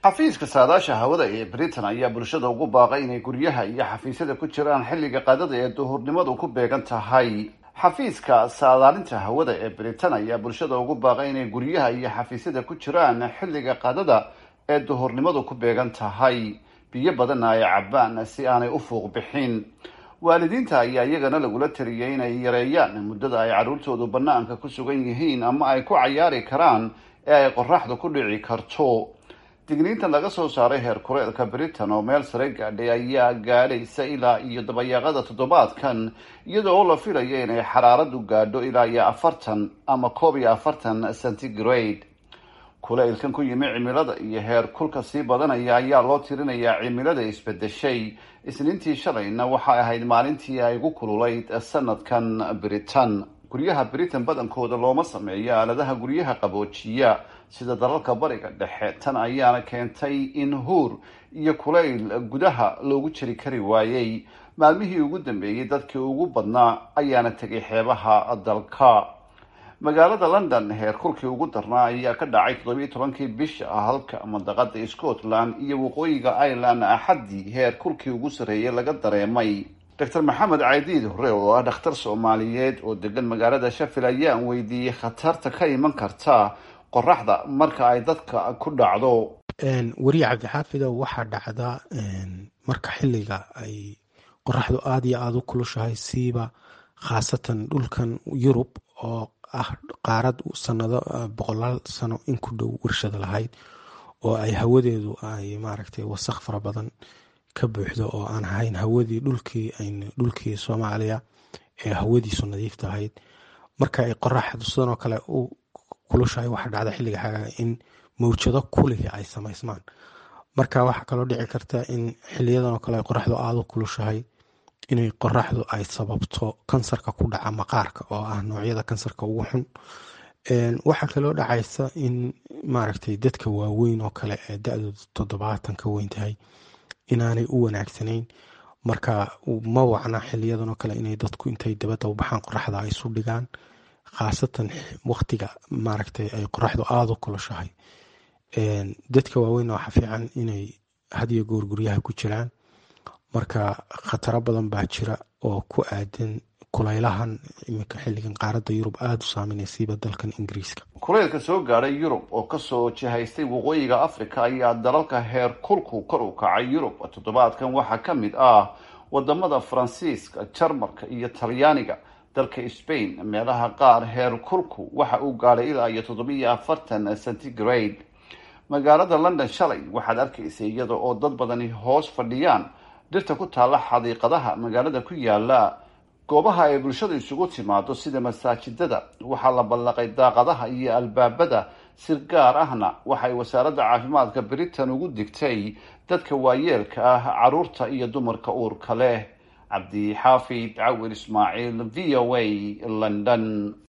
xafiiska saadaasha hawada ee britain ayaa bulshada ugu baaqay inay guryaha iyo xafiisyada ku jiraan xilliga qadada ee duhurnimadu ku beegan tahay xafiiska saadaalinta hawada ee britain ayaa bulshada ugu baaqay inay guryaha iyo xafiisyada ku jiraan xilliga qadada ee duhurnimadu ku beegan tahay biyo badanna ay cabaan si aanay u fuuq bixin waalidiinta ayaa iyagana lagula taliyay inay yareeyaan muddada ay carruurtoodu bannaanka ku sugan yihiin ama ay ku cayaari karaan ee ay qoraxdu ku dhici karto digniintan laga soo saaray heer kuleelka britain oo meel sare gaadhay ayaa gaadhaysa ilaa iyo dabayaaqada toddobaadkan iyadoo la filayo inay xaraaradu gaadho ilaa iyo afartan ama koob iyo afartan centigrade kuleylkan ku yimi cimilada iyo heer kulka sii badanaya ayaa loo tirinayaa cimilada isbedeshay isniintii shalayna waxay ahayd maalintii ay ugu kululayd sanadkan britain guryaha britain badankooda looma sameeyo aaladaha guryaha qaboojiya sida dalalka bariga dhexe tan ayaana keentay in huur iyo kulayl gudaha loogu jiri kari waayey maalmihii ugu dambeeyey dadkii ugu badnaa ayaana tegay xeebaha dalka magaalada london heer kulkii ugu darnaa ayaa ka dhacay toddobiiyo tobankii bisha halka mandaqada scotland iyo waqooyiga ireland axaddii heer kulkii ugu sarreeyay laga dareemay doctor maxamed caydiid hore oo ah dhakhtar soomaaliyeed oo degan magaalada shafil ayaan weydiiyey khatarta ka iman karta qoraxda marka ay dadka ku dhacdo weriye cabdixaafidow waxaa dhacda marka xilliga ay qoraxdu aada iyo aada u kulushahay siiba khaasatan dhulkan yurub oo ah qaarad sanado boqolaal sano in ku dhow warshada lahayd oo ay hawadeedu ay maaragtay wasaq fara badan ka buuxdo oo aan ahayn hawadii dhulkii dhulkii soomaaliya ee hawadiisu nadiif tahayd marka ay qoraxdu sidanoo kale u kulushahay waxaa dhacda xilliga xagaaga in mawjado kulihi ay samaysmaan marka waxaa kaloo dhici karta in xiliyadanoo kale qoraxdu aada u kulushahay inay qoraxdu ay sababto kansarka ku dhaca maqaarka oo ah noocyada kansarka ugu xun waxaa kaloo dhacaysa in maaragtay dadka waaweyn oo kale ee da-dooda toddobaatan ka weyn tahay inaanay u wanaagsanayn marka ma wacna xiliyadan oo kale inay dadku intay dabadda u baxaan qoraxda ay isu dhigaan khaasatan waqtiga maaragtay ay qoraxdu aada u kulushahay dadka waaweyn waxaa fiican inay hadiyo goor guryaha ku jiraan marka khataro badan baa jira oo ku aadan kulaylahan iminka xilligan qaaradda yurub aada u saameynaysiiba dalkan ingiriiska kuleylka soo gaadhay yurub oo kasoo jihaystay waqooyiga africa ayaa dalalka heer kulku kor u kacay yurub toddobaadkan waxaa ka mid ah wadamada faransiiska jarmalka iyo talyaaniga dalka spain meelaha qaar heer kulku waxa uu gaadhay ilaa iyo toddobiiyo afartan centigrade magaalada london shalay waxaad arkaysay iyada oo dad badani hoos fadhiyaan dhirta ku taalla xadiiqadaha magaalada ku yaala goobaha ay bulshada isugu timaado sida masaajidada waxaa la ballaqay daaqadaha iyo albaabada si gaar ahna waxay wasaaradda caafimaadka britain ugu digtay dadka waayeelka ah caruurta iyo dumarka uurka leh cabdi xaafid cawil ismaaciil v o a london